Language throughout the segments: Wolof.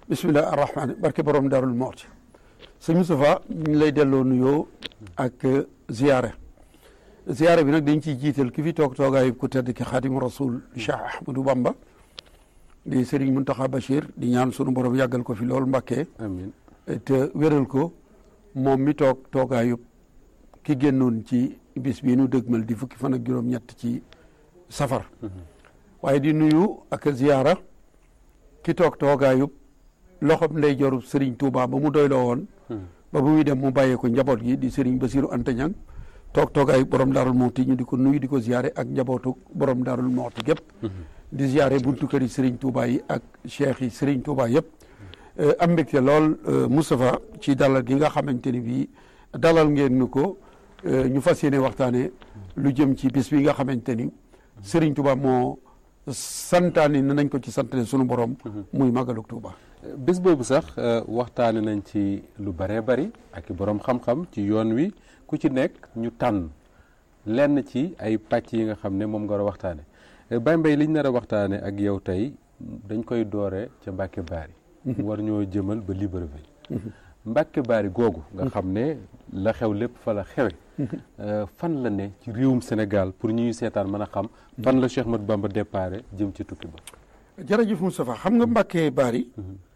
bisimilah arrahmaani barke borom darul mooti sëñ Moustapha ñu ngi lay delloo nuyoo ak ziyaare ziyaare bi nag dañ ciy jiital ki fi toog toogaayu ku tedd ki xaadimu rasul Cheikh Ahmadou Bamba di Serigne Mountakha Bachir di ñaan sunu borom yàggal ko fi lool Mbàkke amiin te wéral ko moom mi toog toogaayu ki génnoon ci bis bii nu dëgmal di fukki fan ak juróom-ñett ci safar waaye di nuyu ak ziyaara ki toog toogaayu loxob ndey jorub Serigne Touba ba mu doyloo woon ba bu muy dem mu bàyyee ko njaboot gi di Serigne Bassirou Anta Niang toog toogaayu borom daarul mooti ñu di ko nuyu di ko ziyaare ak njabootu borom daarul mooti gépp di ziyaare buntu kër yi Serigne Touba yi ak cheikh yi Serigne Touba yëpp am mbégte lool Moustapha ci dalal gi nga xamante ni bii dalal ngeen nu ko ñu fas yéene waxtaane lu jëm ci bis bi nga xamante ni Serigne Touba moo santaani ne nañ ko ci santale sunu borom muy magaluk Touba bés boobu sax waxtaane nañ ci lu bëree bari ak i borom xam-xam ci yoon wi ku ci nekk ñu tànn lenn ci ay pàcc yi nga xam ne moom nga war a waxtaane Baye Mbaye liñ nar a waxtaane ak yow tey dañ koy doore ca Mbàkke Baari mu war ñoo jëmal ba Libreville Mbàkke Baari googu nga xam ne la xew lépp fa la xewe fan la ne ci réewum Sénégal pour ñuy seetaan mën a xam fan la Cheikh Ahmadou Bamba déparé jëm ci tukki ba jërëjëf Moustapha xam nga Mbàkke Baari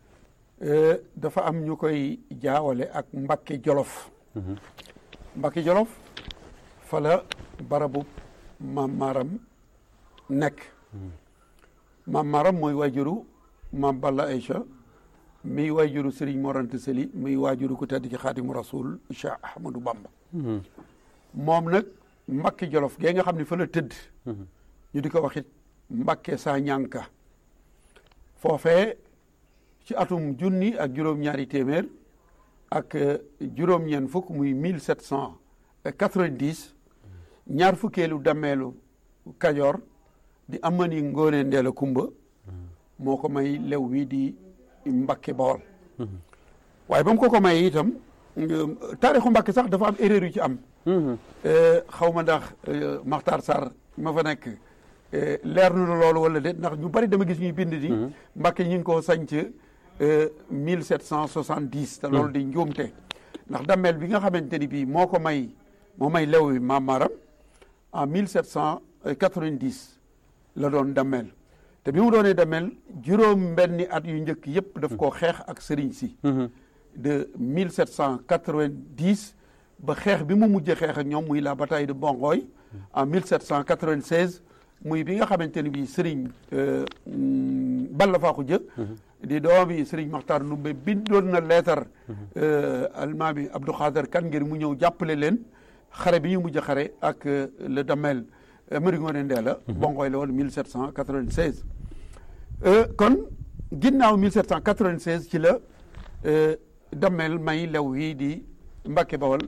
dafa am ñu koy jaawale ak Mbàkke Jolof Mbàkke Jolof fa la barabu maam Maaram nekk maam Maaram mooy waajuru maam Balla Aïcha mi waajuru Serigne Mor Anta Sali mi waajuru ku tedd ci Xaadimu Rasul Cheikh Ahmadou Bamba moom nag Mbàkke Jolof gee nga xam ne fa la tëdd ñu di ko waxit Mbàkke saa ñànka foofee ci atum junni ak juróom-ñaari téeméer ak juróom-ñeent fukk muy mille sept cent quatre-vingt-dix ñaar fukkeelu dammeelu Kajoor di amani ngoone ndeela kumba moo ko may lew wi di Mbàkke Bawol waaye ba mu ko ko may itam taarixu Mbàkke sax dafa am erreur yu ci am xaw ma ndax Maxtaar Sarr ma fa nekk leer na loolu wala déet ndax ñu bari dama gis ñuy bind di Mbàkke ñu ngi ko sanc mille sept cent soixante dix te loolu di njuumte ndax dammeel bi nga xamante ni bii moo ko may moo may lew wi maam Maram en mille sept cent quatre-vingt-dix la doon dammeel te bi mu doonee dammeel juróom benni at yu njëkk yëpp daf koo xeex ak sëriñ si de mille sept cent quatre-vingt-dix ba xeex bi mu mujjee xeex ak ñoom muy la bataille de Bongoy en mille sept cent quatre-vingt-seize muy bi nga xamante ni bii sëriñ Balla Faaxu Jë di doomi sëriñ Maxtaar Ndumbe bindoon na leetar almaami Abdou Khader kan ngir mu ñëw jàppale leen xare bi ñu mujj xare ak le damel Mari Ngoone Ndeela bongoy la woon 1796 kon ginnaaw 1796 ci la damel may lew yi di Mbàkke Bawol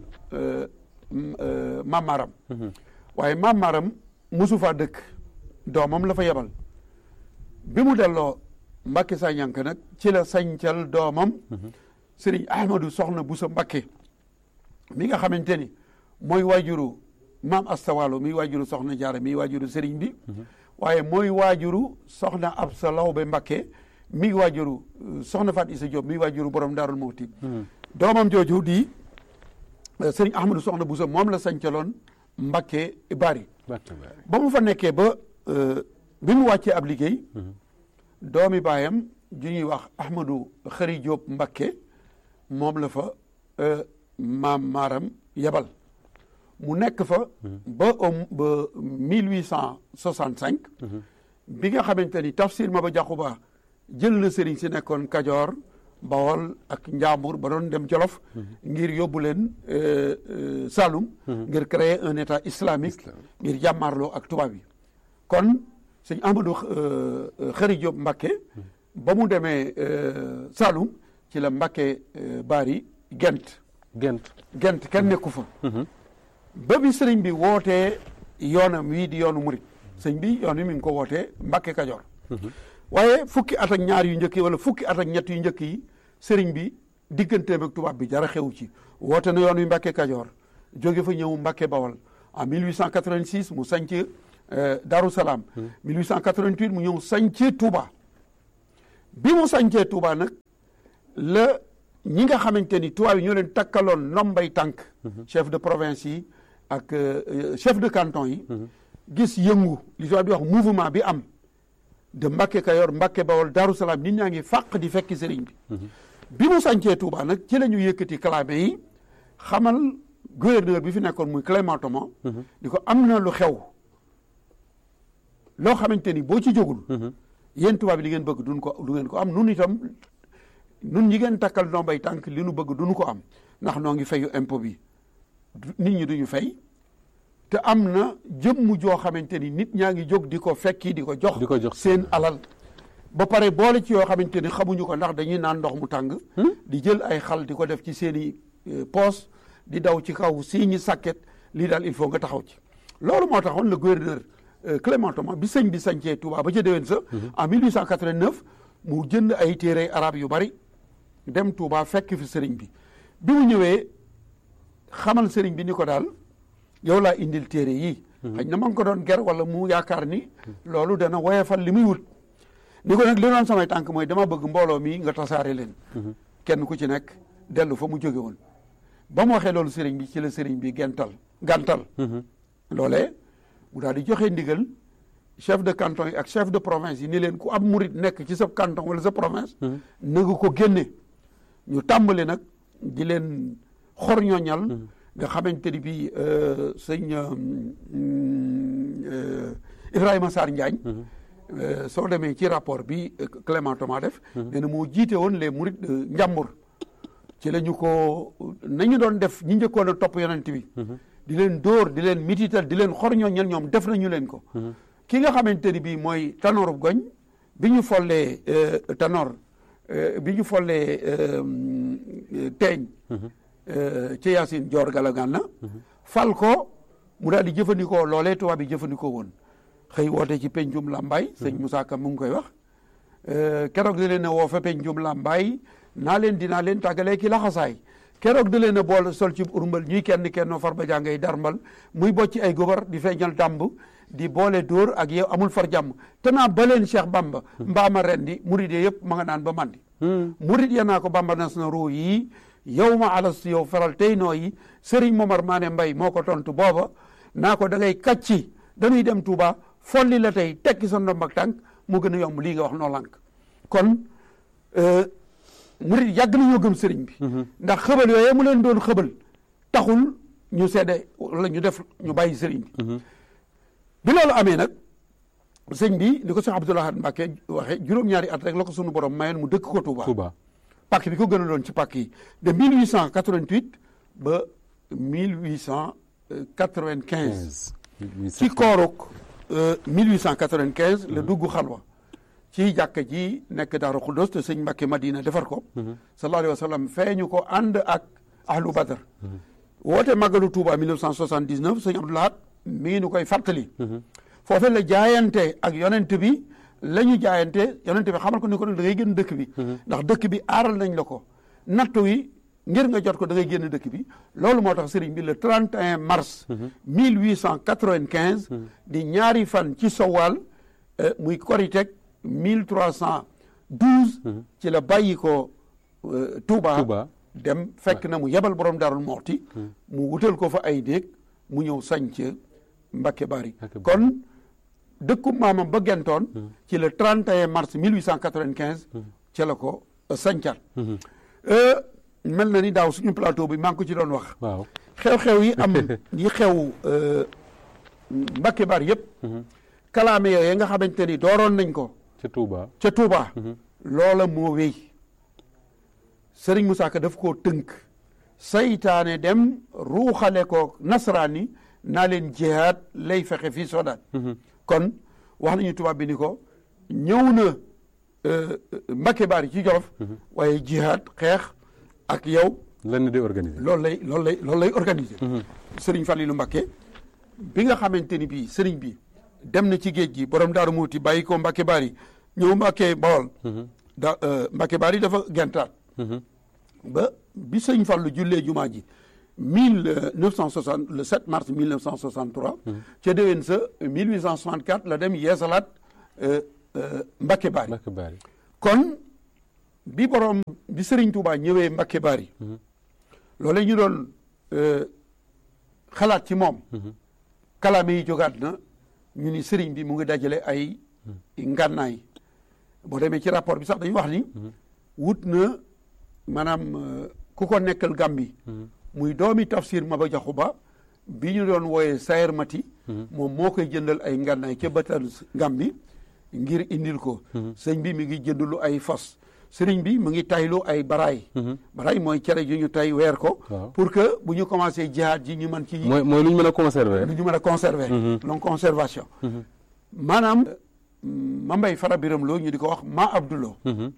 Maam Maram waaye Maam Maram musu faa dëkk doomam la fa yebal bi mu delloo Mbàkke saa ñànk nag ci la sañcal doomam Sëriñ Ahmadou Soxna Busa Mbàkke mi nga xamante ni mooy waajuru maam Astawaalo mi waajuru Soxna Jaara mi waajuru sëriñ bi waaye mooy waajuru Soxna Absa Lawbe Mbàkke mi waajuru Soxna Faat Isa Jóob mi waajuru borom Daarul Muhti doomam jooju di Sëriñ Ahmadou Soxna Busa moom la sañcaloon Mbàkke Bari ba mu fa nekkee ba bi mu wàccee ab liggéey doomi baayam ju ñuy wax Ahmadou Xëri Jóob Mbakke moom la fa maam maaram yebal mu nekk fa ba ba mille huit cent soixante cinq bi nga xamante ni tafsir ma ba jaxu ba jël na sëriñ si nekkoon Kajoor Bawol ak Njaambur ba doon dem Jolof ngir yóbbu leen Saloum ngir créer un état islamique ngir jàmmaarloo ak tubaab yi kon sëñ Amadou Xëri Jóob Mbakke ba mu demee Saloum ci la Mbakke Bari gent gent gent kenn nekku fa ba bi sëriñ bi wootee yoonam wii di yoonu murit sëñ bi yoon wi mi ngi ko wootee Mbakke Kajoor waaye fukki at ak ñaar yu njëkk yi wala fukki at ak ñett yu njëkk yi sëriñ bi digganteem ak tubaab bi dara xew ci woote na yoon wi Mbakke Kajoor jóge fa ñëw Mbakke Bawol en 1886 mu sanc Darou Salaam 1888 mu ñëw sañcee Touba bi mu sañcee Touba nag la ñi nga xamante ni tubaab yi ñoo leen takkaloon nombay tànk chef de province yi ak chef de canton yi gis yëngu li tubaab di wax mouvement bi am de Mbacke Kayor Mbacke Bawol Darou Salaam nit ñaa ngi fàq di fekki sëriñ bi bi mu sàncee Touba nag ci la ñu yëkkati clamé yi xamal gouverneur bi fi nekkoon muy Clément Thomas di ko am na lu xew loo xamante ni boo ci jógul yéen tubaab bi li ngeen bëgg duñ ko du ngeen ko am nun itam nun ñi ngeen takkal ndombay tànk li nu bëgg duñu ko am ndax noo ngi fayu impôt bi nit ñi duñu fay te am na jëmm joo xamante ni nit ñaa ngi jóg di ko fekki di ko jox di ko jox seen alal ba pare boole ci yoo xamante ni xamuñu ko ndax dañuy naan ndox mu tàng di jël ay xal di ko def ci seen i poos di daw ci kaw sii ñi sàkket lii daal il faut nga taxaw ci loolu moo taxoon le gouverneur Clément Thomas bi sëñ bi sañcee Touba ba ca déwén sa en 1889 mu jënd ay téere arab yu bari dem Touba fekk fi sëriñ bi bi mu ñëwee xamal sëriñ bi ni ko daal yow laa indil téere yii xëy na ma ngi ko doon ger wala mu yaakaar ni loolu dana woyefal li muy wut ni ko nag li doon samay tànk mooy dama bëgg mbooloo mi nga tasaare leen kenn ku ci nekk dellu fa mu jóge woon ba mu waxee loolu sëriñ bi ci la sëriñ bi gental gantal loolee mu daal di joxe ndigal chef de canton yi ak chef de province yi ni leen ku ab murit nekk ci sa canton wala sa province na nga ko génne ñu tàmbali nag di leen xorñoñal nga xamante ni bii sëñ Ibrahima Sarr Njaañ soo demee ci rapport bi Clément Thomas def nee na moo jiite woon les mourides de Njàmbur ci la ñu ko nañu doon def ñi njëkkoon a topp yonent bi di leen dóor di leen mitital di leen xorñoñal ñoom def nañu leen ko ki nga xamante ni bii mooy Tanor Goñ bi ñu follee Tanor bi ñu follee teeñ ci Yacine Dior Galagana fal ko mu daal di jëfandikoo loolee tubaab bi jëfandikoo woon xëy woote ci pencum Lambaay sëñ Moussa Ka mu ngi koy wax keroog da leen a woo fa pencum Lambaay naa leen dinaa leen tàggalee ki laxasaay keroog da leen a bool sol ci urmbal ñuy kenn kenn far ba jàngay darmbal muy bocc ay gobar di feeñal dàmb di boole dóor ak yow amul far jàmm te naa ba leen Cheikh Bamba mbaama rendi murid yëpp ma nga naan ba mandi murid ya naa ko Bamba nas na ruu yi yow ma alas yow faral tey noo yi Serigne Momar Mané Mbay moo ko tontu booba naa ko da ngay kàcci dañuy dem Touba folli la tey tekki sa ndomb ak tànk mu gën a yomb lii nga wax noo lànk kon murid yàgg nañoo gëm sëriñ bi ndax xëbal yooyu mu leen doon xëbal taxul ñu sedde wala ñu def ñu bàyyi sëriñ bi bi loolu amee nag sëñ bi ni ko Cheikh Abdoul Ahad Mbacké waxe juróom-ñaari at rek la ko sunu borom mayoon mu dëkk ko Touba Touba pàkk bi ko gën a doon ci pàkk yi de 1888 ba 1895 ci kooruk 1895 la dugg xalwa ci jàkka ji nekk Daaru Xuddos te sëñ Mbacké Madina defar ko sallallahu alayhi wa sallam feeñu ko ànd ak ahlu badar woote màggalu Touba 1979 sëñ Abdoul Ahad mi ngi nu koy fàttali foofe la jaayante ak yonent bi la ñu jaayante yonent bi xamal ko ni ko da ngay génn dëkk bi ndax dëkk bi aaral nañ la ko nattu wi ngir nga jot ko da ngay génn dëkk bi loolu moo tax sëriñ bi le 31 mars 1895 di ñaari fan ci sowal muy koriteg 1312 ci la bàyyi ko Touba dem fekk na mu yebal borom Daarul Moxti mu wutal ko fa ay déeg mu ñëw sañc Mbacké Bari kon dëkku maamam ba gentoon ci le 31 mars 1895 ca la ko sañcaat mel na ni daaw suñu plateau bi maa ngi ko ci doon wax waaw xew-xew yi am yi xew Mbacké Bari yëpp kalaame yooyu nga xamante ni dooroon nañ ko ca Touba ca Touba loola moo wéy Serigne Moussa Ka daf koo tënk saytaane dem ruuxale ko nasraani naa leen jihaad lay fexe fii Soodaan kon wax nañu tubaab bi ni ko ñëw na Mbacké Bari ci Jolof waaye jihaad xeex ak yow lan di organiser loolu lay loolu lay loolu lay organiser Serigne Fallilou Mbacké bi nga xamante ni bii Serigne bi dem na ci géej gi borom Daaru Muuti bàyyi ko Mbacké Bari ñëw Mbacké Bawol da Mbacké Bari dafa gentaat ba bi sëñ Fallu jullee jumaa ji mille neuf cent soixante le 7 mars mille neuf cent soixante trois ca déwén sa mille huit cent soixante quatre la dem yeesalaat Mbacké Bari Mbacké Bari kon bi borom bi Serigne Touba ñëwee Mbakke Bari loole ñu doon xalaat ci moom kalaame yi jógaat na ñu ni Serigne bi mu ngi dajale ay ngànnaay boo demee ci rapport bi sax dañu wax ni wut na maanaam ku ko nekkal Gàmbi muy doomi tafsir Maba Jaxu Ba bi ñu doon wooyee Sayer Mati moom moo koy jëndal ay ngànnaay ca bëtal Gàmbi ngir indil ko sëñ bi mi ngi jëndulu ay fas sëriñ bi mu ngi taylu ay baraay baraay mooy cere yu ñu tay weer ko pour que bu ñu commencé jihaad ji ñu mën ci mooy mooy lu ñu mën a conserver lu ñu mën a conserver donc conservation maanaam ma mbay fara biram loo ñu di ko wax ma abdulo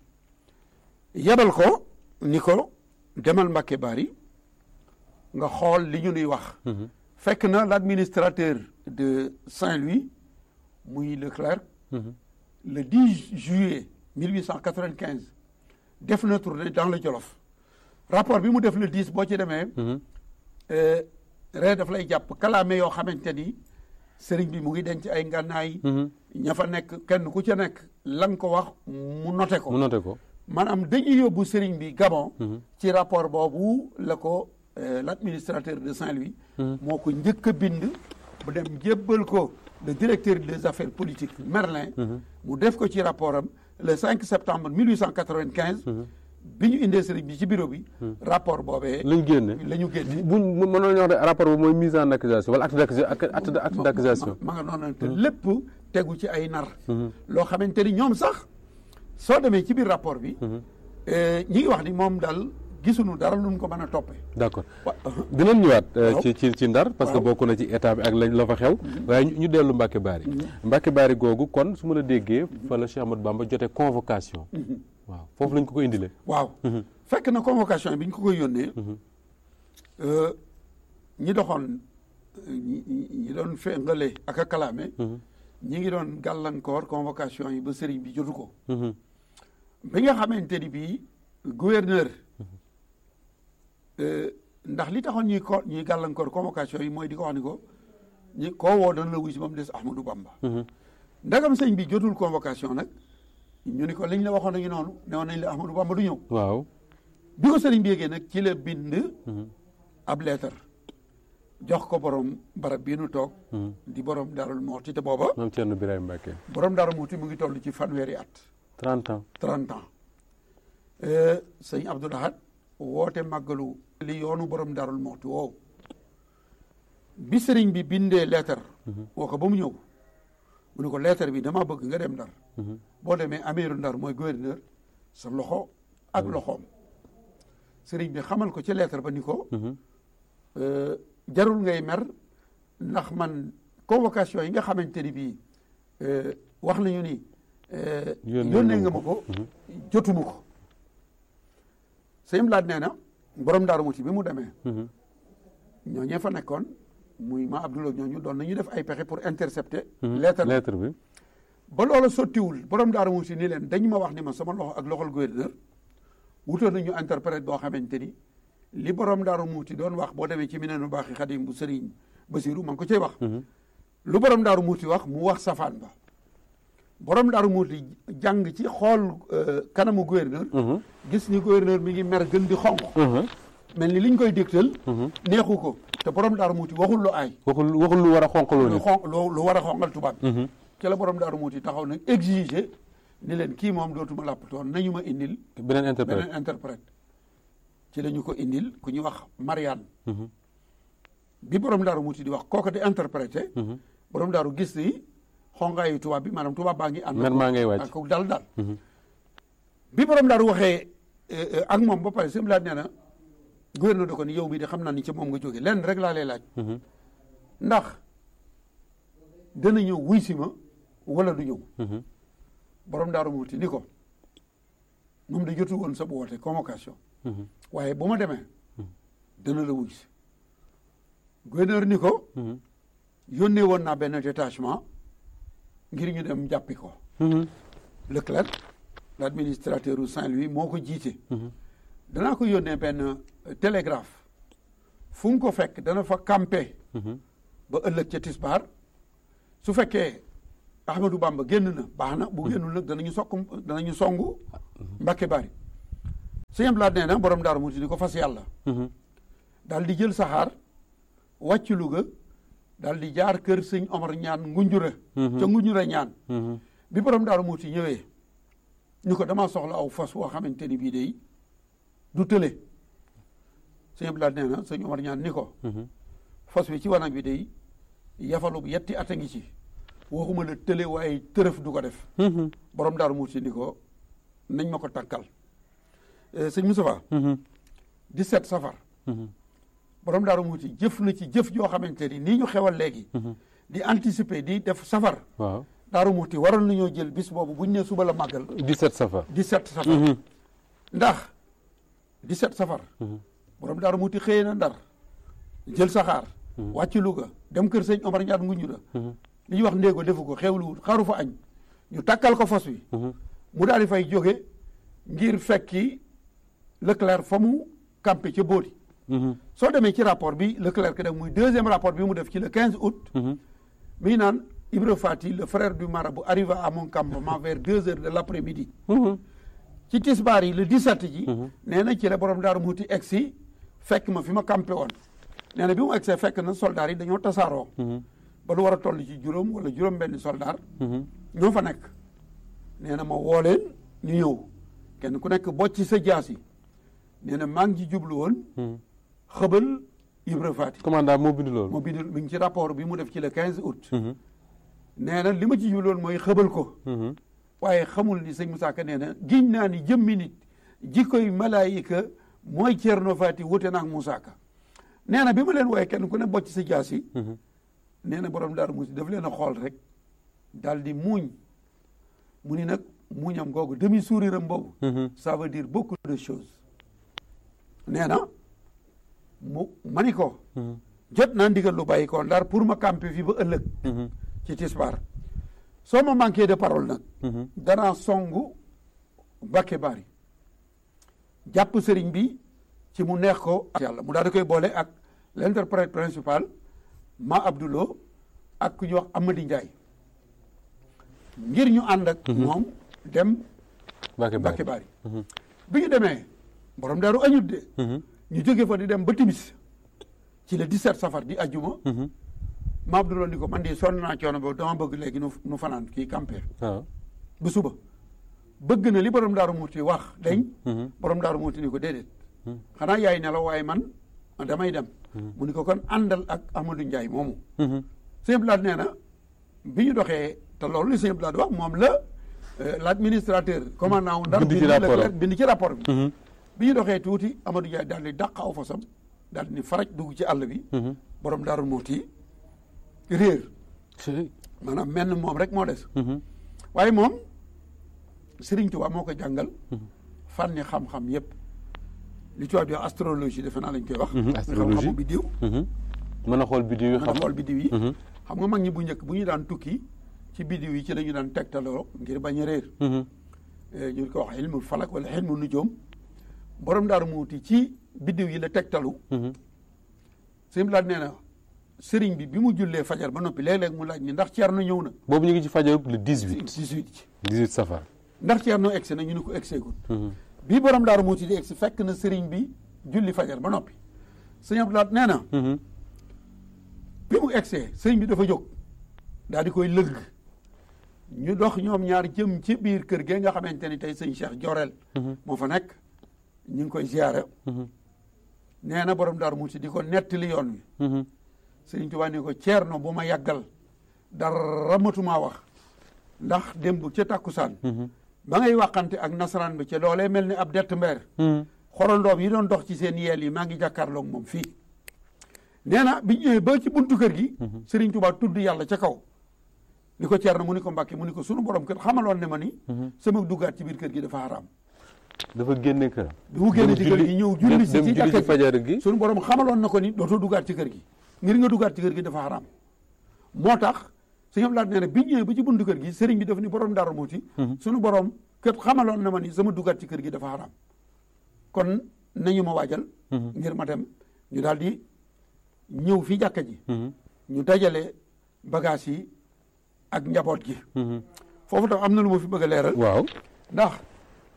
yebal ko ni ko demal Mbàkke Bari nga xool li ñu nuy wax fekk na l'administrateur de Saint-Louis muy Leclerc le 10 juillet 1895 def na tournée dans le Jolof rapport bi mu def le 10 boo ci demee ree daf lay jàpp kalaame yoo xamante ni sëriñ bi mu ngi denc ay ngànnaay ña fa nekk kenn ku ca nekk la nga ko wax mu noté ko mu noté ko maanaam dañuy yóbbu sëriñ bi Gabon ci rapport boobu la ko l'administrateur de Saint-Louis moo ko njëkk a bind bu dem jébbal ko le directeur des affaires politiques Merlin mu def ko ci rapport am le 5 septembre 1895 bi ñu indee sëriñ bi ci bureau bi rapport boobee la ñu génne la ñu génne buñ mënoon ñu wax ne rapport boobu mooy mise en accusation wala acte d'accusation acte d'accusation ma nga noonu te lépp tegu ci ay nar loo xamante ni ñoom sax soo demee ci biir rapport bi ñi ngi wax ni moom daal gisuñu dara luñ ko mën a toppee d'accord dinañ ñëwaat ci ci ci ndar parce que bokk na ci état bi ak lañ la fa xew waaye ñu dellu Mbacke Bari Mbacke Bari googu kon su ma la déggee fa la Cheikh Ahmadou Bamba jote convocation waaw foofu lañ ko ko indilee waaw fekk na convocation bi ñu ko koy yónnee ñi doxoon ñi doon féngale ak a kalaame ñi ngi doon gàllankoor convocation yi ba sëriñ bi jotu ko bi nga xamante ni bii gouverneur ndax li taxoon ñuy ko ñuy gàllankoor convocation yi mooy di ko wax ni ko ñi koo woo dana la wuy si ba mu des Ahmadou Bamba ndagam sëñ bi jotul convocation nag ñu ni ko liñ la waxoon nañu noonu ne woon nañ la Ahmadou Bamba du ñëw waaw bi ko sëriñ bi yéegee nag ci la bind ab leetar jox ko borom barab bii nu toog di borom Daarul Muxti te booba maam Thierno Birahim Mbacke borom Daarul Muxti mu ngi toll ci fanweeri at 30 ans 30 ans sëñ Abdou Lahad woote màggalu li yoonu borom Daarul Muxti woow bi sëriñ bi bindee leetar woo ko ba mu ñëw mu ne ko leetar bi dama bëgg nga dem Ndar boo demee ameeru Ndar mooy gouverneur sa loxo ak loxoom sëriñ bi xamal ko ci leetar ba ni ko jarul ngay mer ndax man convocation yi nga xamante ni bii wax nañu ni yónnee nga ma ko jotuma ko sëñ laat nee na borom daaru muti bi mu demee ñooñee fa nekkoon muy ma Abdoulaye ñooñu doon nañu def ay pexe pour intercepter lettre lettre bi ba loola sottiwul borom daaru muti ni leen dañu ma wax ni ma sama loxo ak loxol gouverneur wutoon nañu interprète boo xamante ni li borom daaru muuti doon wax boo demee ci mineenu baaxi xadim bu sëriñ Basiru ma ngi ko cay wax lu borom daaru muuti wax mu wax safaan ba borom daaru muuti jàng ci xool kanamu gouverneur gis ni gouverneur mi ngi mer gën di xonq mel ni liñ koy dégtal neexu ko te borom daaru muuti waxul lu aay waxul waxul lu war a xonqaloo lu nit xonq lu war a xonqal tubaab bi ci la borom daaru muuti taxaw nag exiger ni leen kii moom dootuma làppatoon nañu ma indil beneen interprète beneen interprète ci la ñu ko indil ku ñuy wax Marianne bi borom daaru muuti di wax kooku di interprété borom daaru gis ni xongaayu tubaab bi maanaam tubaab baa ngi ànd mer maa ngay wàcc ak dal dal bi borom daaru waxee ak moom ba pare sëñ laaj nee na gouverneur da ko ni yow mi di xam naa ni ci moom nga jóge lenn rek laa lay laaj ndax dana ñëw wuy si ma wala du ñëw borom daaru muuti ni ko moom da jotu woon sa bu woote convocation waaye bu ma demee dana la wuy si gouverneur ni ko yónnee woon naa benn détachement ngir ñu dem jàppi ko Leclerc l'administrateur u Saint-Louis moo ko jiite danaa ko yónnee benn télégraphe fu mu ko fekk dana fa campé ba ëllëg ca tisbaar su fekkee Ahmadou Bamba génn na baax na bu génnul nag danañu sokk danañu songu Mbàkke Bari sëñ Abdou Lahad nee na borom daaru muuti ni ko fas yàlla daal di jël saxaar wàcc Louga daal di jaar kër sëñ Omar ñaan ngunjura ca ngunjura ñaan bi borom daaru muuti ñëwee ñu ko damaa soxla aw fas woo xamante ni bii day du tële sëñ Abdou Lahad nee na sëñ Omar ñaan ni ko fas wi ci wanag bi day yafalu yetti at a ngi ci waxuma la tële waaye tërëf du ko def borom daaru muuti ni ko nañ ma ko takkal sëñ Moustapha 17 safar borom daaru muuti jëf na ci jëf joo xamante ni nii ñu xewal léegi di anticiper di def safar waaw daaru muuti waroon nañoo jël bis boobu buñ ne suba la màggal 17 safar 17 safar ndax 17 safar borom daaru muuti xëyee na ndar jël saxaar wàcc Louga dem kër sëñ Omar ñaat nguñu la li ñuy wax ndéego defu ko xewluwul xaru fa añ ñu takkal ko fas wi mu daal di fay jóge ngir fekki Leclerc fa mu campé ca Bodi soo demee ci rapport bi Leclerc def muy deuxième rapport bi mu def ci le 15 août mi ngi naan Ibra Fati le frère du marabout arriva à mon campement vers deux heures de l' après midi ci tisbaar yi le 17 ji nee na ci la borom daaru muuti egg si fekk ma fi ma campé woon nee na bi mu egsee fekk na soldats yi dañoo tasaaroo ba lu war a toll ci juróom wala juróom benn soldat ñoo fa nekk nee na ma woo leen ñu ñëw kenn ku nekk bocc sa jaas yi nee na maa ngi ci jublu woon xëbal Ibra Fati commandant moo bind loolu moo bind mi ngi ci rapport bi mu def ci le 15 août nee na li ma ci jublu woon mooy xëbal ko waaye xamul ni sëñ Moussa Ka nee na giñ naa ni jëmmi nit jikkoy malaayika mooy Ceerno Fati wute naag Moussa Ka nee na bi ma leen wooye kenn ku ne bocc sa jaas yi nee na borom daaru musi daf leen a xool rek daal di muuñ mu ni nag muuñam googu demi sourire am boobu ça veut dire beaucoup de choses nee na mu ma ni ko jot naa ndigal lu bàyyi ko ndar pour ma camper fi ba ëllëg ci tisbaar soo ma manqué de parole nag danaa songu Bakke Bari jàpp sëriñ bi ci mu neex ko ak yàlla mu daal di koy boole ak l'interprète principal ma Abdoulo ak ku ñuy wax Amady Ndiaye ngir ñu ànd ak moom dem Bakke Bari bi ñu demee borom daaru añut de ñu jóge fa di dem ba timis ci le 17 safar di ajjuma ma Abdoulo ni ko man di sonn naa coono boobu dama bëgg léegi nu nu fanaan kii campé bu suba bëgg na li borom daaru muuti wax dañ borom daaru muuti ni ko déedéet xanaa yaay nelaw waaye man damay dem mu ni ko kon àndal ak Amadou Ndiaye moomu sëñ Blad nee na bi ñu doxee te loolu li sëñ Blad wax moom la l' administrateur commandant wu ndar bind ci rapport bi bi ñu doxee tuuti Amadou Ndiaye daal di dàq aw fasam daal di ni faraj dugg ci àll bi borom daaru muuti réer maanaam menn moom rek moo des waaye moom Serigne Touba moo ko jàngal fànni xam-xam yëpp li tubaab di wax astrologie defe naa lañ koy wax astrologie xam-xamu biddiw mën a xool biddiw yi mën a xool biddiw yi xam nga mag ñi bu njëkk bu ñu daan tukki ci biddiw yi ci la ñu daan tegtaloo ngir bañ a réer ñu ko wax ilmul falak wala ilmu nujoom borom daaru muuti ci biddiw yi la tegtalu sëñ laaj nee na sëriñ bi bi mu jullee fajar ba noppi léeg-léeg mu laaj ni ndax Ceerno ñëw na boobu ñu ngi ci fajar le 18 18 18 safar ndax Ceerno egsi na ñu ne ko egseegul bii borom daaru muuti di egsi fekk na sëriñ bi julli fajar ba noppi sëñ Abdoulaye nee na bi mu egsee sëriñ bi dafa jóg daal di koy lëgg ñu dox ñoom ñaar jëm ci biir kër gee nga xamante ni tey sëñ Cheikh Jorel moo fa nekk ñu ngi koy ziyaare nee na borom daaru muuti di ko nettali yoon wi sëriñ Tuubaa ni ko Ceerno bu ma yàggal dara matumaa wax ndax démb ca tàkkusaan ba ngay waxante ak nasaraan bi ca loolee mel ni ab dett mbeer xorondoom yi doon dox ci seen yeel yi maa ngi jàkkaarloog moom fii nee na bi ñëwee ba ci buntu kër gi Sëriñ Tuubaa tudd yàlla ca kaw ni ko Ceerno mu ni ko Mbàkke mu ni ko sunu borom kër xamaloon ne ma ni sama duggaat ci biir kër gi dafa xaraam dafa génne kër bi mu génne ci kër gi ñëw julli si ci jàkka fajar gi sunu borom xamaloon na ko ni dootoo duggaat ci kër gi ngir nga duggaat ci kër gi dafa xaraam moo tax sëñ Abdoulaye nee na bi ñëwee ba ci buntu kër gi sëriñ bi daf ni borom Daaru Muuti sunu borom kër xamaloon na ma ni sama duggaat ci kër gi dafa xaraam kon nañu ma waajal ngir ma dem ñu daal di ñëw fi jàkka ji ñu dajale bagage yi ak njaboot gi foofu tam am na lu ma fi bëgg a leeral waaw ndax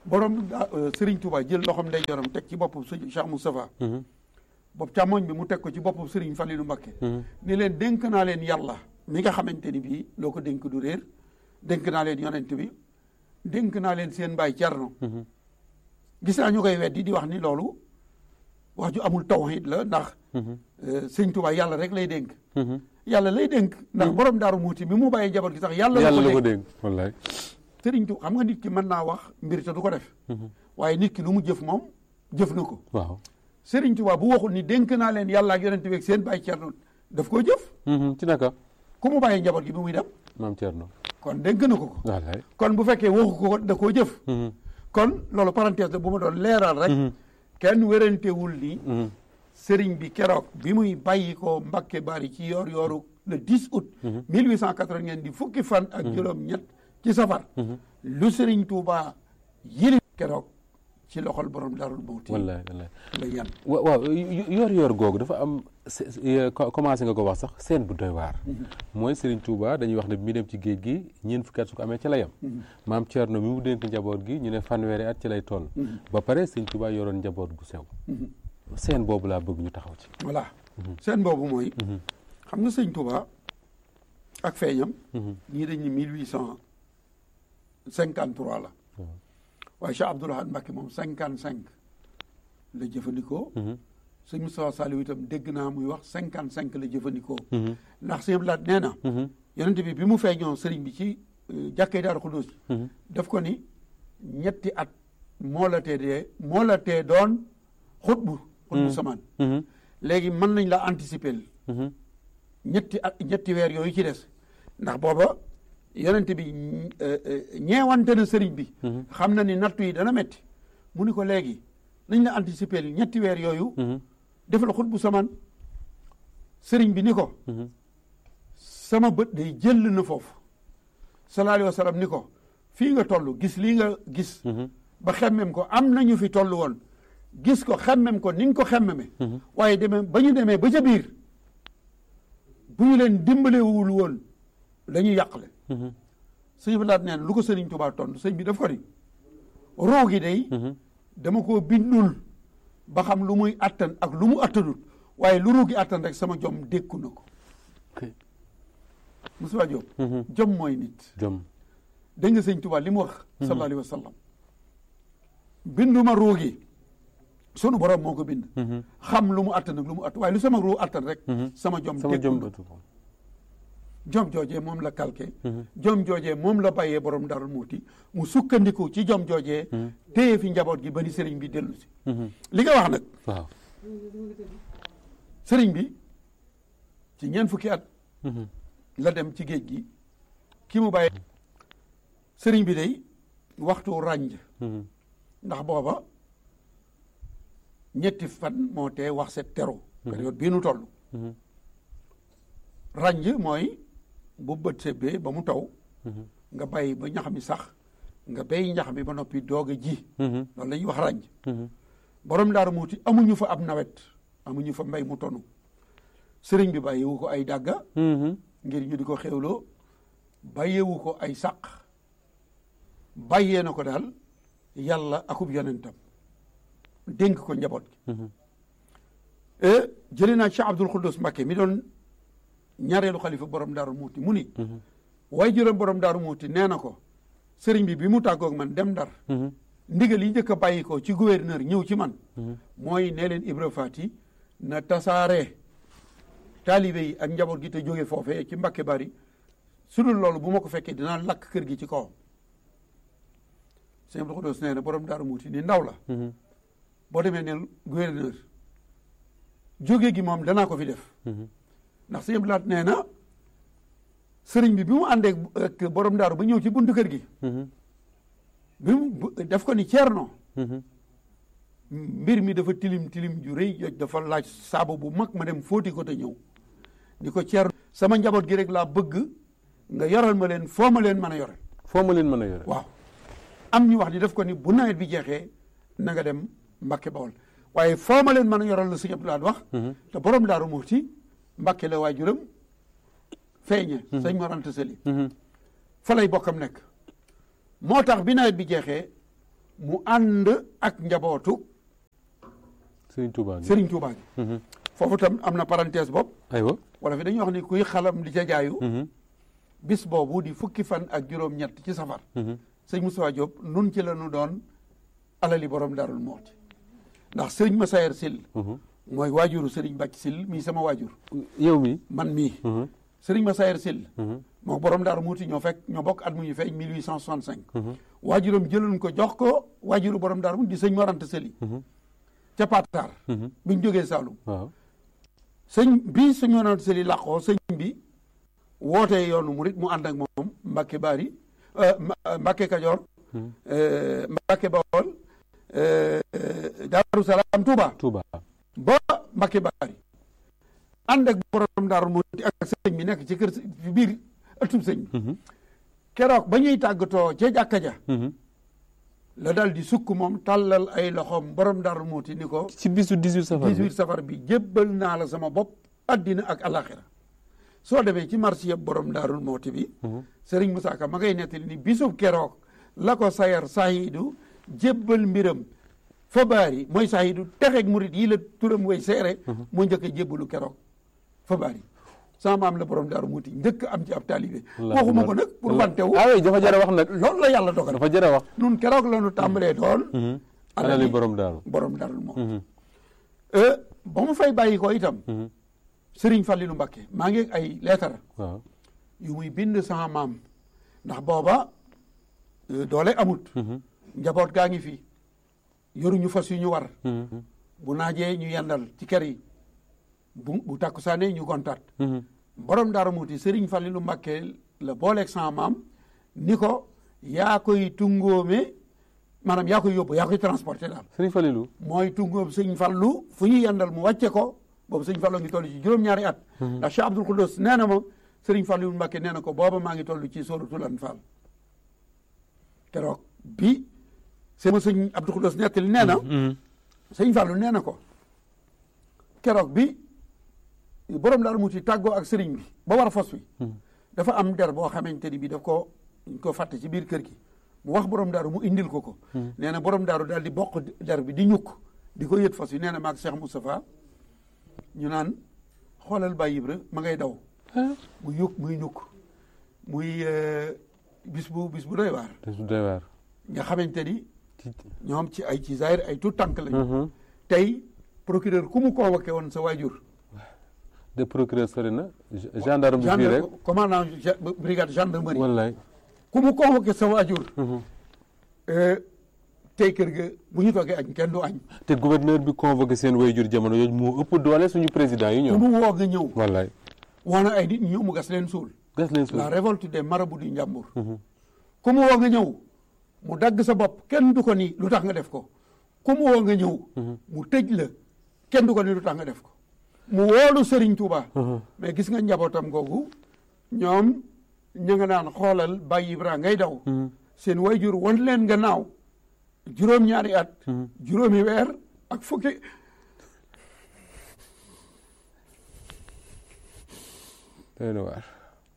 borom daa- euh, Serigne Touba jël loxoom ndeyjooram teg ci boppu sëñ Cheikh Moustapha bopp càmmoñ bi mu teg ko ci boppu Serigne Fallilou Mbacké ni leen dénk naa leen yàlla mi nga xamante ni bii loo ko dénk du réer dénk naa leen yonent bi dénk naa leen seen baay Cerno gis naa ñu koy weddi di wax ni loolu wax ju amul tawhid la ndax euh, sëñ Touba yàlla rek lay dénk yàlla lay dénk ndax borom daaru muuti bi mu bàyyi njaboot gi sax yàlla la yàlla la ko ko dénk dégg wallaay sëriñ Touba xam nga nit ki mën naa wax mbir te du ko def waaye nit ki lu mu jëf moom jëf na ko waaw sëriñ Touba bu waxul ni dénk naa leen yàlla ak yonent bi ak seen bàyyi Cerno daf koo jëf ci naka ku mu bàyyi njaboot gi bi muy dem maam Thierno kon dénk na ko ko wallaay kon bu fekkee waxu ko da koo jëf kon loolu parenthèse la bu ma doon leeral rek kenn wérantewul ni sëriñ bi keroog bi muy bàyyi ko Mbakke Bari ci yoor yooru le 10 août 1880 ngeen di fukki fan ak juróom ñett ci safar lu sëriñ Touba yili keroog ci loxol borom darul mawti wallaay wallaay la yan wa- waaw yor yor googu dafa am se- se- co- commencé nga ko wax sax seen bu doy waar mooy Serigne Touba dañuy wax ne bi muy dem ci géej gi ñeent fukki at su ko amee ci la yem maam Thierno mi mu dénk njaboot gi ñu ne fanweeri at ci lay toll ba pare Serigne Touba yoroon njaboot gu sew seen boobu laa bëgg ñu taxaw ci voilà seen boobu mooy xam nga sëñ Touba ak feeñam ñii dañ ni mille huit cent cinquante trois la waaye Cheikh Abdoul Ahad Mbacké moom cinquante cinq la jëfandikoo sëñ Moustapha Saliou itam dégg naa muy wax cinquante cinq la jëfandikoo ndax sëñ Abdoul Ahad nee na yonent bi bi mu feeñoo sëriñ bi ci euh, jàkkee Daaru Xudoos daf ko ni ñetti at moo la tee dee moo la tee doon xutbu xutbu samaan léegi mën nañ la anticiper ñetti at ñetti weer yooyu ci des ndax booba yonent bi euh, euh, ñeewante na sëriñ bi xam na ni nattu yi dana metti mu ni ko léegi nañ la anticiper ñetti weer yooyu defal xutbu samaan sëriñ bi ni ko sama bët day jël na foofu sallallahu alayhi wa sallam ni ko fii nga toll gis lii nga gis ba xemmem ko am nañu fi toll woon gis ko xemmem ko ni nga ko xemmeme waaye demee ba ñu demee ba ca biir bu ñu leen dimbalewul woon dañuy yàqle sëñ bi laat neen lu ko sëriñ Tuubaa tontu sëñ bi daf ko ni roo gi day dama koo bindul ba xam lu muy attan ak lu mu attanut waaye lu ruu gi attan rek sama jom dékku na ko Moussa Diop jom mooy nit jom dégg nga sëñ Tuubaa li mu wax sallallahu alayhi wa sallam binduma ruu gi sunu borom moo ko bind xam lu mu attan ak lu mu attan waaye lu sama ruu attan rek sama jom sama dékku jom na bëtu ko jom joojee moom la calqué jom joojee moom la bàyyee borom darul muuti mu sukkandiku ci jom joojee téye fi njaboot gi ba ni sëriñ bi dellu si li nga wax nag waaw sëriñ bi ci ñeent fukki at la dem ci géej gi ki mu bàyyee sëriñ bi day waxtu rànj ndax booba ñetti fan moo tee wax set tero période bii nu toll rànj mooy bu bët sebbee ba mu taw nga bàyyi ba ñax mi sax nga béy ñax mi ba noppi doog a ji loolu la ñuy wax rànj borom daaru muuti amuñu fa ab nawet amuñu fa mbay mu tonu sëriñ bi bàyyiwu ko ay dàgga ngir ñu di ko xewloo bàyyeewu ko ay sàq bàyyee na ko daal yàlla akub yonentam dénk ko njaboot gi jëlee naa Cheikh Abdoul Khoudous Mbacké mi doon ñaareelu xalifa borom daaru muuti mu ni waaye juróom borom daaru muuti nee na ko sëriñ bi bi mu tàggoog man dem ndar ndigal yi njëkk a bàyyi ko ci gouverneur ñëw ci man mooy nee leen Ibra Fati na tasaare taalibe yi ak njaboot gi te jóge foofee ci Mbacké Bari su dul loolu bu ma ko fekkee dinaa lakk kër gi ci kawam sëñ Abdou Khoudous nee na borom daaru muuti ni ndaw la boo demee ne gouverneur jóge gi moom danaa ko fi def ndax sëñ Abdou Lahat nee na sëriñ bi bi mu àndee ak borom daaru ba ñëw ci buntu kër gi bi mu def ko ni ceerno mbir mi dafa tilim tilim ju rëy joj dafa laaj saabu bu mag ma dem fóoti ko te ñëw ni ko ceerno sama njaboot gi rek laa bëgg nga yoral ma leen foo ma leen mën a yore foo ma leen mën a yore waaw am ñu wax ni def ko ni bu nawet bi jeexee na nga dem Mbacké Bawol waaye foo ma leen mën a yoral la sëñ Abdou Lahad wax te borom daaru Muxti Mbacké la waajuram feeñe sëñ Mor Anta Sali fa lay bokkam nekk moo tax bi nawet bi jeexee mu ànd ak njabootu Serigne Touba. Serigne Touba gi foofu tam am na parenthèse bopp aywa. wala fi dañuy wax ni kuy xalam di ca jaayu bis boobu di fukki fan ak juróom-ñett ci safar sëñ Moustapha Diop nun ci la ñu doon alali borom Darou Mouhty ndax sëñ Massayer Sil mooy waajuru sëriñ Bàcc Sil mii sama waajur yow mi. man mii sëriñ Massayer Sil moo borom Darou Mouhty ñoo fekk ñoo bokk at mu ñu feeñ 1865 waajuram jëloon ko jox ko waajuru borom Darou Mouhty di sëñ Morante Seli ca Patar biñ jógee Saloum waaw. sëñ bi sëñ Morante Seli làqoo sëñ bi wootee yoonu murit mu ànd ak moom Mbacke Bari Mbacke Kajoor Mbacke Bawol Daaru Salaam Touba Touba. ba Mbacke Bari ànd ak borom Daaru Muhti ak sëñ bi nekk ci kër ci biir ëttub sëñ bi keroog ba ñuy tàggatoo ca jàkka ja la dal di sukk moom tàllal ay loxoom borom Daaru Muhti ni ko ci bisu 18 safar bi 18 safar bi jébbal naa la sama bopp addina ak alaxira soo demee ci marché yëpp borom daarul mooti bi Serigne Moussa Ka ma ngay nettali ni bisub keroog la ko sayar sahidu jébbal mbiram fa baari mooy sahidu texeeg murit yi la turam way seere moo njëkk a jébbalu keroog fa baari sama maam la borom daaru muuti njëkk am ci ab taalibe waxuma ko nag pour wante wu ah oui dafa jar a wax nag. loolu la yàlla dogal dafa jar a wax. nun keroog la nu tàmbalee doon alali borom daaru. borom daarul moom ba mu fay bàyyi ko itam Sëriñ Fallilu Mbakke maa ngi ay leetar waaw. yu muy bind sama maam ndax booba doole amut njaboot gaa ngi fi yoruñu fas yu ñu war bu naajee ñu yendal ci kër yi bu bu takkusaane ñu gontaat borom Daaru Muhti Sëriñ Fallilu Mbakke la booleeg sama maam ni ko yaa koy tungóome maanaam yaa koy yóbbu yaa koy transporté daal Serigne Falilou. mooy tungóom sëñ Fallu fu ñu yendal mu wàcce ko boobu sëñ Fallu ngi toll ci juróom-ñaari at ndax Cheikh Abdoul Khoudous nee na ma sëriñ Fallu Mbàkke nee na ko booba maa ngi toll ci sóoratul Anfaal keroog bi sama sëñ Abdoul Khoudous nettali nee na sëñ Fallu nee na ko keroog bi borom Daaru Muhti tàggoo ak sëriñ bi ba war a fos wi dafa am der boo xamante ni bi daf ko ñu ko fàtte ci biir kër gi mu wax borom daaru mu indil ko ko nee na borom daaru daal di bokk der bi di ñukk di ko yët fas wi nee na maag Cheikh Moustapha ñu naan xoolal Baye Ibra ma ngay daw muy yukk muy ñukk muy bis bu bis bu doy waar bis bu doy waar. nga xamante ni ñoom ci ay ci zaahir ay tout tànk lañu tey procureur ku mu convoqué woon sa waajur de procureur sori na. gendarme bi fii rek. commandant brigade gendarmerie wallaay. ku mu convoqué sa waajur tey kër ga bu ñu toogee añ kenn du añ te gouverneur bi convoqué seen wayjur jamono yooyu moo ëpp doole suñu président yi ku ñoom. mu woo nga ñëw wallaay. woo na ay nit ñëw mu gas leen suul gas leen suuf. la révolte des marabouts du Njàmbur ku mu woo nga ñëw mu dagg sa bopp kenn du ko ni lu tax nga def ko ku mu woo nga ñëw mu tëj la kenn du ko ni lu tax nga def ko mu woolu Serigne Touba mais gis nga njabootam googu ñoom ña nga naan xoolal Baye Ibra ngay daw seen wayjur wan leen nga naaw juróom-ñaari at juróomi weer ak fukki doy na waar.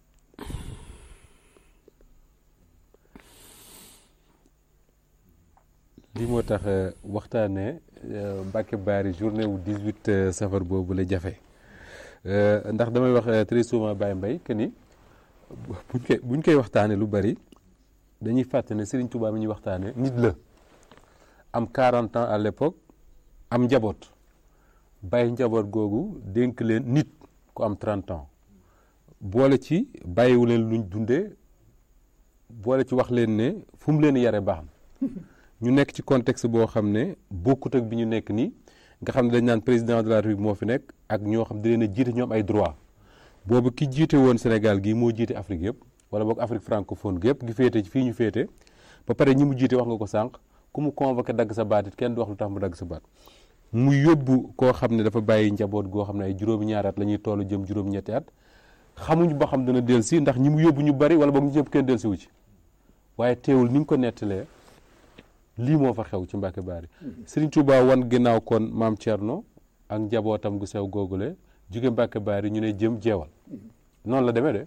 lii moo tax waxtaanee Mbacke Bari journée wu 18 safar boobu la jafe ndax damay wax très souvent Baye Mbaye que ni buñ koy buñ koy waxtaanee lu bari dañuy fàtte ne Serigne Touba mi ñuy waxtaanee nit la am 40 ans à l'époque am njaboot bàyyi njaboot googu dénk leen nit ku am 30 ans boole ci bàyyiwu leen luñ dundee boole ci wax leen ne fu mu leen yare baax na ñu nekk ci contexte boo xam ne bokkut ak bi ñu nekk nii nga xam ne dañ naan président de la République moo fi nekk ak ñoo xam ne da leen a jiite ñoom ay droit boobu ki jiite woon Sénégal gii moo jiite Afrique yëpp wala boog Afrique francophone gi yëpp gi féete fii ñu féete ba pare ñi mu jiite wax nga ko sànq ku mu convoqué dagg sa baat it kenn du wax lu tax mu dagg sa baat mu yóbbu koo xam ne dafa bàyyi njaboot goo xam ne ay juróomi ñaari at la ñuy toll jëm juróom-ñetti at xamuñ ba xam dana delsi ndax ñi mu yóbbu ñu bari wala boog ñu ñëpp kenn delsi wu ci waaye teewul ni mu ko nettalee lii moo fa xew ci Mbacke Bari Serigne Touba wan ginnaaw kon maam Thierno ak njabootam gu sew googule jóge Mbacke Bari ñu ne jëm jeewal noonu la demee de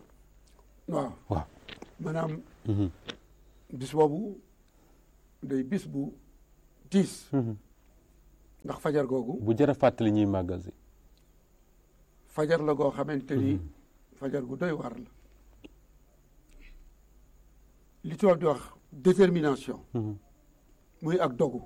waaw waaw maanaam bis boobu day bis bu tiis ndax fajar googu bu jërë fàttali ñuy màggal si fajar la goo xamante ni fajar gu doy waar la li tubaab di wax détermination muy ak dogu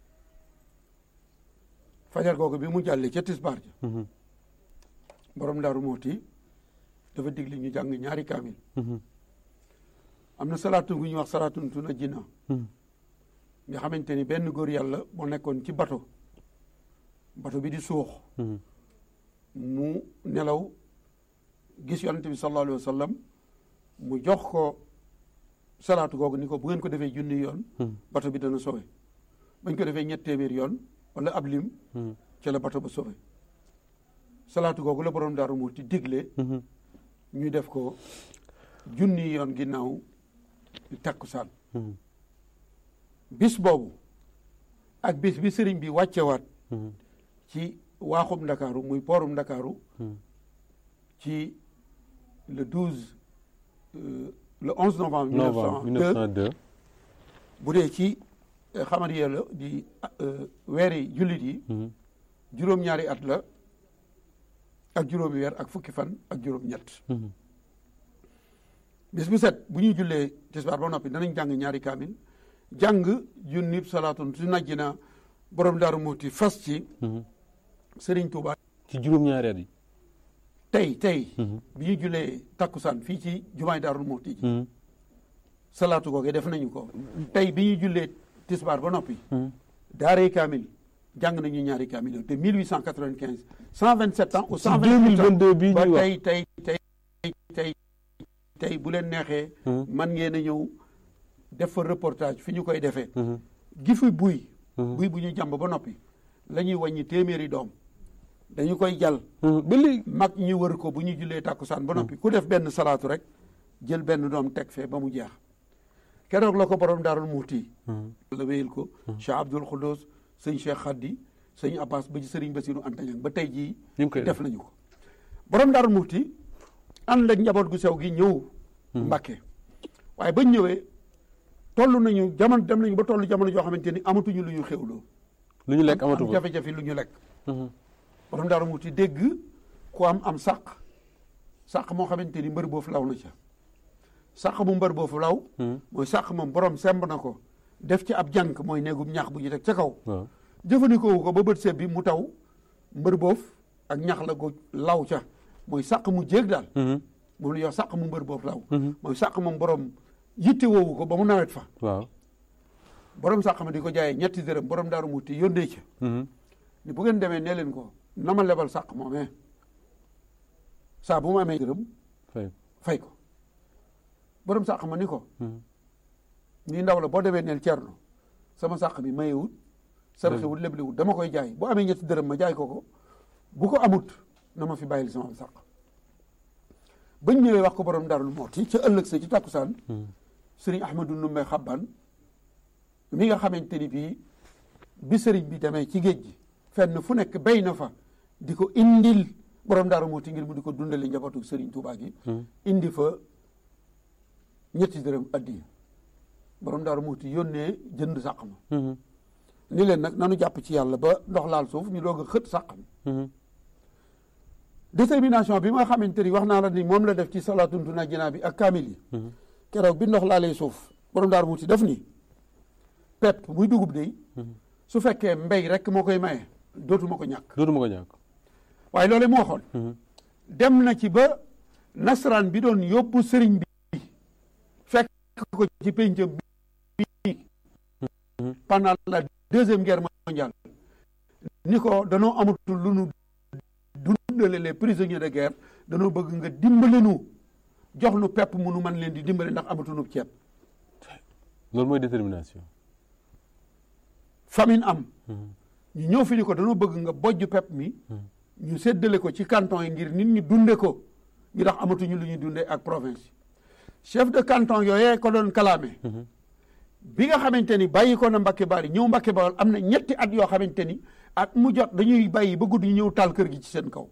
fajar googu bi mu jàllee ca tisbaar ja borom daaru mooti dafa digle ñu jàng ñaari kaamil am na salaatu gu ñuy wax salaatun tuna jinna nga xamante ni benn góor yàlla moo nekkoon ci bato bato bi di suux mu nelaw gis yonante bi sallallahu alayhi wa sallam mu jox ko salaatu googu ni ko bu ngeen ko defee junni yoon bato bi dana sowe bañ ko defee ñett téeméer yoon wala ab lim ca la bato ba sowe salaatu googu la borom daaru mu ti digle ñu def ko junni yoon ginnaaw takkusaan bis boobu ak bis bi sëriñ bi wàccewaat ci waaxum ndakaaru muy poorum ndakaaru ci le douze le onze novembre mille neuf cent deux bu dee ci xamar yee la di weeri jullit yi juróom-ñaari at la ak juróomi weer ak fukki fan ak juróom-ñett bis bu set bu ñuy jullee tisbaar ba noppi danañ jàng ñaari kaamil jàng junnib salaatun su najji na borom daaru muuti fas ci Sëriñ Tuuba ci juróom-ñaari at yi tey tey bi ñu jullee takkusaan fii ci jumaay daaru muuti ji salaatu googe def nañu ko tey bi ñu jullee tisbaar ba noppi daaray kaamil jàng nañu ñaari kaamil de 1895 127 ans ou 128 ans bii ba ñuy wax tey tey tey tey tey bu leen neexee man ngeen a ñëw def fa reportage fi ñu koy defee gi fi buy buy bu ñu jàmb ba noppi la ñuy wàññi téeméeri doom dañu koy jàll ba léegi mag ñi wër ko bu ñu jullee tàkkusaan ba noppi ku def benn salaatu rek jël benn doom teg fee ba mu jeex keroog la ko borom daarul muuti la wéyal ko Cheikh Abdoul Khoudous sëñ Cheikh Khadi sëñ Abbas ba ci sëriñ Basiru Antañang ba tey jii ñu ngi koy def nañu ko borom daarul muuti ànd ak njaboot gu sew gi ñëw Mbàkke waaye bañ ñëwee toll nañu jamono dem nañu ba toll jamono joo xamante ni amatuñu lu ñu xewloo lu ñu lekk amatu am fa jafe-jafe lu ñu lekk borom daaru muuti dégg ku am am sàq sàq moo xamante ni mbër boofu law na ca sàq mu mbër boofu law mooy sàq moom borom semb na ko def ci ab jànk mooy néegum ñax bu ñu teg ca kaw waaw jëfandikoo ko ba bët seeb bi mu taw mbër boof ak ñax la go law ca mooy sàq mu jéeg daal moom la yow sàq mu mbër boofu law mooy sàq moom borom yitte woowu ko ba mu nawet fa waaw borom sàq ma di ko jaayee ñetti dërëm borom daaru muuti yónnee ca ni bu ngeen demee nee leen ko na ma lebal sàq moomee saa bu ma amee dërëm fay fay ko borom sàq ma ni ko nii ndaw la boo demee neel cerno sama sàq bi mayewut sarxewut leblewut dama koy jaay bu amee ñetti dërëm ma jaay ko ko bu ko amut na ma fi bàyyil sama sàq bañ ñëwee wax ko borom darul mooti ca ëllëg sa ci tàkkusaan sëriñ ahmadu numbe xabban mi nga xamante ni bii bi sëriñ bi demee ci géej gi fenn fu nekk béy na fa di ko indil borom daaru mooti ngir mu di ko dundale njabootu sëriñ Tuubaa gi indi fa ñetti dërëm addiya borom daaru mooti yónnee jënd sàq ma ni leen nag nanu jàpp ci yàlla ba ndox laal suuf ñu doog a xët sàq mi détermination bi nga xamante ni wax naa la ni moom la def ci salaatuntu na jinaa bi ak kaamil yi keroog bi ndox laalee suuf borom daaru muti def ni pepp muy dugub de su fekkee mbéy rek moo koy maye dootuma ko ñàkk dootuma ko ñàkk waaye loole moo waxoon dem na ci ba nasaraan bi doon yóbbu sëriñ bi fekk ko ci péncam bi pendant la deuxième guerre mondiale ni ko danoo amatul lu nu dundale les prisonniers de guerre danoo bëgg nga dimbale nu jox nu pepp mu nu mën leen di dimbale ndax amatunu ceeb loolu mooy détermination famine am ñu ñëw fi ni ko danoo bëgg nga bojj pepp mi ñu séddale ko ci canton yi ngir nit ñi dunde ko ñu ndax amatuñu lu ñuy dunde ak province yi chef de canton yooyee ko doon kalaame bi nga xamante ni bàyyi ko na Mbacke Bari ñëw Mbacke Bawol am na ñetti at yoo xamante ni at mu jot dañuy bàyyi ba guddi ñu ñëw taal kër gi ci seen kaw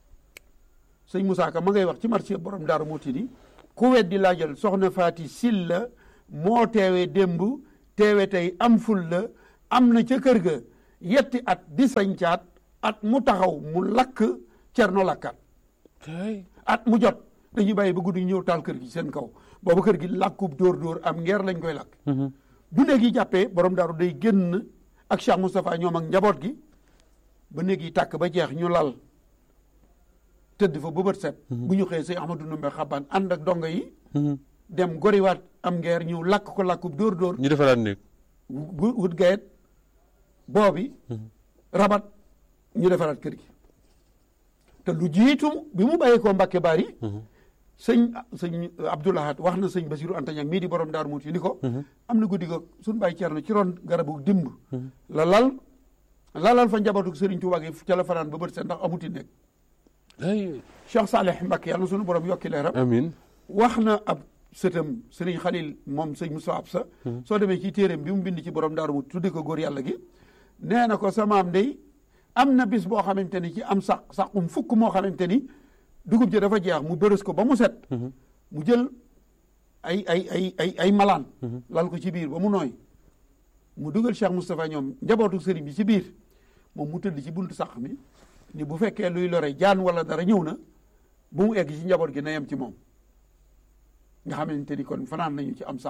sëñ Moussa Ka ma ngay wax ci marché borom Daaru Muti ni ku weddi laajal soxna Faati Silla moo teewe démb teewe tey am ful la am na ca kër ga yetti at di sañcaat at mu taxaw mu lakk cerno lakkaat at mu jot dañuy bàyyi ba guddi ñëw taal kër gi seen kaw boobu kër gi làkkub dóor dóor am ngeer lañ koy lakk bu néeg yi jàppee borom daaru day génn ak Cheikh Moustapha ñoom ak njaboot gi ba néeg yi tàkk ba jeex ñu lal tëdd fa ba bët set bu ñu xëyee sëñ Ahmadou Ndumbe xabaan ànd ak dongo yi dem goriwaat am ngeer ñëw lakk ko làkkub dóor dóor ñu defaraat néeg gu- wut gayet boobi rabat ñu defaraat kër gi te lu jiitu bi mu bàyyee koo Mbàkke Bari sëñ sëñ Abdoulahat wax na sëñ Basiru Anta Ñaŋ mii di borom Daaru Muti ni ko am na guddi go suñu bàyyi Ceerno ci ron garabu dimb la lal lalal fa njabootu Sëriñ Tuubaa gi ca la fanaan ba bët set ndax amuti nekk ay Cheikh Saleh Mbàkke yàlla na suñu borom yokki leeram amin wax na ab sëtam sëriñ Xalil moom sëñ Moussa Absa soo demee ci téeréem bi mu bind ci borom daaru mu tuddi ko góor yàlla gi nee na ko sa maam day am na bis boo xamante ni ci am sax saxum fukk moo xamante ni dugub ji dafa jeex mu bërës ko ba mu set mu jël ay ay ay ay ay malaan lal ko ci biir ba mu nooy mu dugal Cheikh Moustapha ñoom njabootu sëriñ bi ci biir moom mu tëdd ci buntu sax mi ni bu fekkee luy lore jaan wala dara ñëw na bu mu egg ci njaboot gi na yem ci moom nga xamante ni kon fanaan nañu ci am sax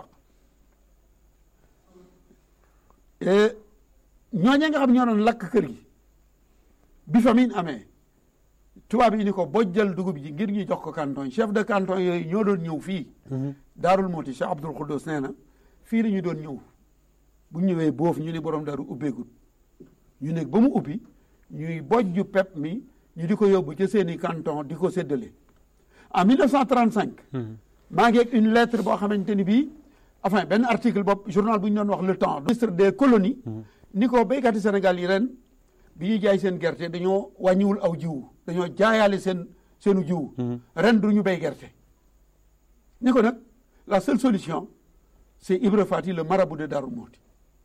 ñooñe nga xam ñoo doon lakk kër gi bi famine amee tubaab yi ni ko bojjal dugub ji ngir ñu jox ko canton chef de canton yooyu ñoo doon ñëw fii daarul mooti Cheikh Abdoul Khoudous nee na fii la ñu doon ñëw bu ñëwee boofu ñu ni borom daaru ubbeegut ñu nekk ba mu ubbi ñuy bojju pep mi ñu di ko yóbbu ca seeni canton di ko séddale en 1935 maa ngi ak une lettre boo xamante ni bii enfin benn article bopp journal bu ñu doon wax le temps ministre des colonies ni ko béykati Sénégal yi ren bi ñuy jaay seen gerte dañoo wàññiwul aw jiwu dañoo jaayaale seen seenu jiwu ren du ñu béy gerte ni ko nag la seule solution c'est Ibra Fati le marabout de Darou Mouhty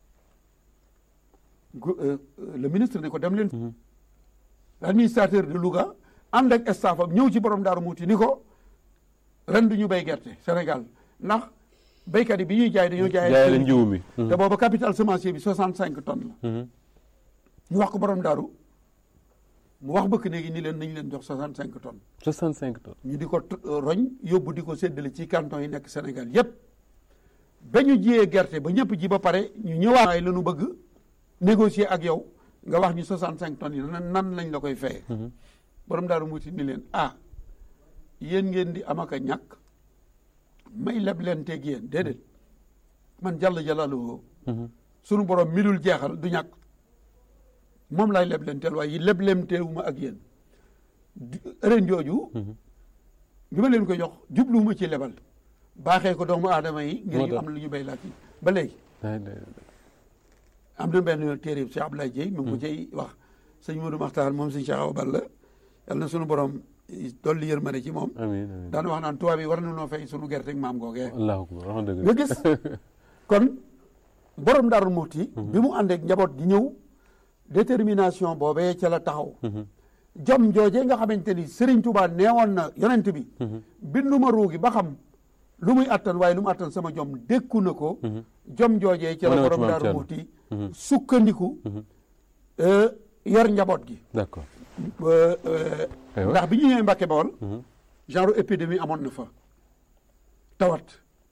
le ministre ni ko dem leen l'administrateur de Louga ànd ak staff am ñëw ci borom Darou Mouhty ni ko ren du ñu béy gerte Sénégal ndax béykat yi bi ñuy jaay dañoo jaay jaay la njiw mi te booba capital semencier bi 65 tonnes la ñu wax ko borom daaru mu wax bëkk néegi ni leen nañ leen jox 65 tonnes 65 tonnes ñu di ko roñ yóbbu di ko séddale ci canton yi nekk Sénégal yépp ba ñu jiyee gerte ba ñëpp ji ba pare ñu ñëwaat ay la ñu bëgg négocier ak yow nga wax ñu 65 tonnes yi nan nan lañ la koy feye borom daaru muuti ni leen ah yéen ngeen di am ak a ñàkk may leb leen teeg yéen déedéet man jàll jalaaluhu sunu borom mi dul jeexal du ñàkk moom laay leb leen teel waaye leb leen teewuma ak yéen ren jooju bi ma leen ko jox jubluwuma ci lebal baaxee ko doomu aadama yi ngir ñu am lu ñu béy laat yi ba léegi am na benn téere Cheikh Abdoulaye Dieye mi ngi ko cay wax sëñ Modou Makhtar moom sëñ Cheikh Awa Balla yàlla na sunu borom dolli yërmande ci moom amiin amiin daan wax naan tubaab yi war nañoo fay sunu gerte ak maam googee allahu akbar wax dëgg nga gis kon borom Darou Mouhty bi mu àndeek njaboot gi ñëw détermination boobee ca la taxaw jom jooje nga xamante ni Serigne Touba neewoon na yonent bi binduma ruugi ba xam lu muy attan waaye lu mu attan sama jom dékku na ko jom joojee ca la borom Darou Mouhty sukkandiku yor njaboot gi d'accord ndax bi ñu ñëwee Mbàkke Bawol genre épidémie amoon na fa tawat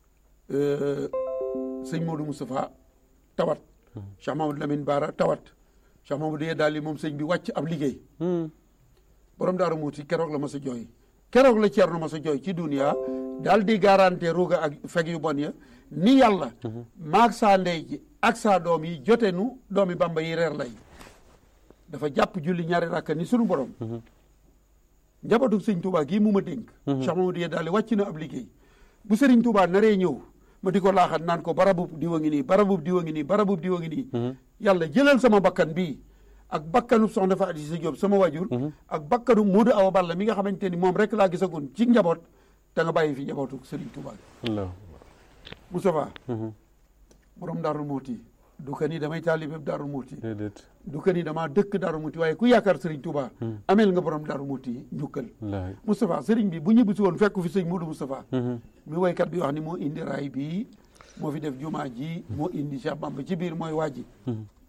sëñ Modou Moustapha tawat Cheikh Mamadou Lamine Bara tawat Cheikh Mamadou yee daal li moom sëñ bi wàcc ab liggéey borom Daaru Muuti keroog la ma sa jooy keroog la Ceerno ma sa jooy ci dunia daal di garanté ruuga ak feg yu bon ya ni yàlla maag saa ndey ji ak saa doom yi jote nu doomi Bamba yi reer lay dafa jàpp julli ñaari rakka ni sunu borom njabootu sëñ Touba gii mu ma dénk Cheikh Mamadou yee daal wàcc na ab liggéey bu sëriñ Touba naree ñëw ma di ko laaxat naan ko barabub diwa ngi nii barabub diwa ngi nii barabub diwa ngi nii yàlla jëlal sama bakkan bii ak bakkanu soxna fa Adisa Diop sama wajur ak bakkanu Modou Awa Balla mi nga xamante ni moom rek laa gisagoon ci njaboot te nga bàyyi fi njabootu sëriñ Touba gi allahu Moustapha borom Darou Mouhty du ko ni damay taalibe Darou Mouhty déedéet du ko ni damaa dëkk Darou Mouhty waaye ku yaakaar sëriñ Touba ameel nga borom Darou Mouhty njukkal wallaahi Moustapha sëriñ bi bu ñibbisi woon fekk fi sëñ Modou Moustapha mi woykat bi wax ni moo indi raay bii moo fi def jumaa ji moo indi Cheikh Bamba ci biir mooy waaji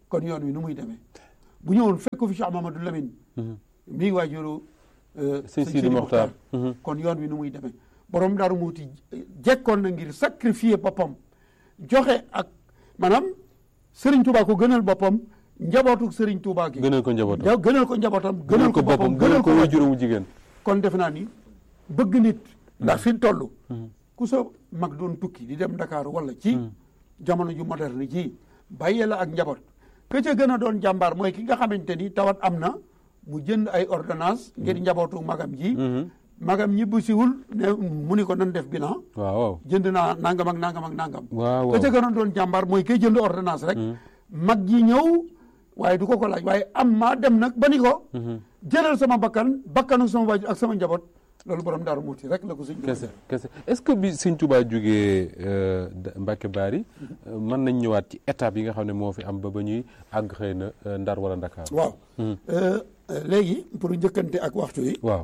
kon yoon wi nu muy demee bu ñëwoon fekk fi Cheikh Mamadou Lamine mii waajuru sëñ Sidi Mokhtar kon yoon wi nu muy demee borom Daaru Muuti jekkoon na ngir sacrifier boppam joxe ak maanaam Serigne Touba ko gënal boppam njabootu Serigne Touba gi. gënal ko njabootam ja gënal ko njabootam. gënal ko boppam gënal ko wajuram jigéen. kon defe naa ni bëgg nit. ndax fi mu toll. ku sa mag doon tukki di dem Dakar wala ci. jamono ju moderne ji bàyyee la ak njaboot. ka ca gën a doon jàmbaar mooy ki nga xamante ni tawat am na mu jënd ay ordonnance ngir njabootu magam ji. magam ñibbu siwul ne mu ni ko nan def bilan. waaw jënd naa nangam ak nangam ak nangam. waaw ka ca gën a doon jàmbaar mooy kay jënd ordonnance rek. mag ji ñëw waaye du ko ko laaj waaye am maa dem nag ba ni ko. jëlal sama bakkan bakkanu sama waajur ak sama njaboot loolu borom Daaru Muuti rek la ko sëñ kese kese est-ce que bi sëñ Touba jógee Mbacke Bari mën nañ ñëwaat ci étape yi nga xam ne moo fi am ba ba ñuy àgg xëy na Ndar wala Ndakaar. waaw léegi pour njëkkante ak waxtu yi. waaw.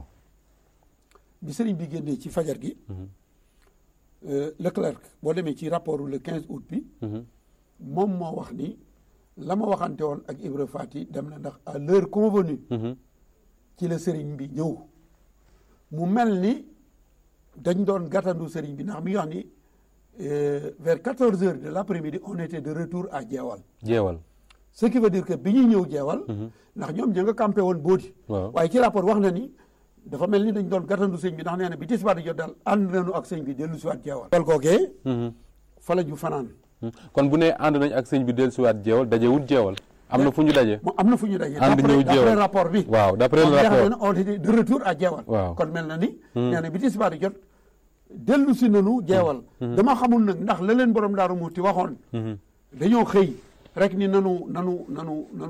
bi sëriñ bi génnee ci fajar gi. Leclerc boo demee ci rapport le 15 août bi. moom moo wax ni la ma waxante woon ak Ibra Fati dem na ndax à l'heure convenue ci la sëriñ bi ñëw. mu mel ni dañ doon gàttandu sëriñ bi ndax mi ngi wax ni vers quatorze heures de l'après-midi on était de retour à Jeewal. Jeewal. ce qui veut dire que bi ñuy ñëw Jeewal. ndax ñoom ña nga campé woon Boodi. waaw waaye ci rapport wax na ni dafa mel ni dañ doon gàttandu sëñ bi ndax nee na bi tisbaar di jot daal ànd nañu ak sëñ bi dellu si waat Jeewal. wal googee. fa la ñu fanaan. kon bu nee ànd nañ ak sëñ bi dellu si waat Jeewal daje wut Jeewal. am na fu ñu daje. mu am na fu ñu daje. ànd ñëw d'après Jeewal rapport bi. waaw d'après le moom jeex rapport na on était de retour à Jeewal. waaw kon mel na ni. nee na bi tisbaar di jot dellu si nanu Jeewal. dama xamul nag ndax la leen borom Daaru Muuti waxoon. dañoo xëy rek ni nanu nanu nanu nanu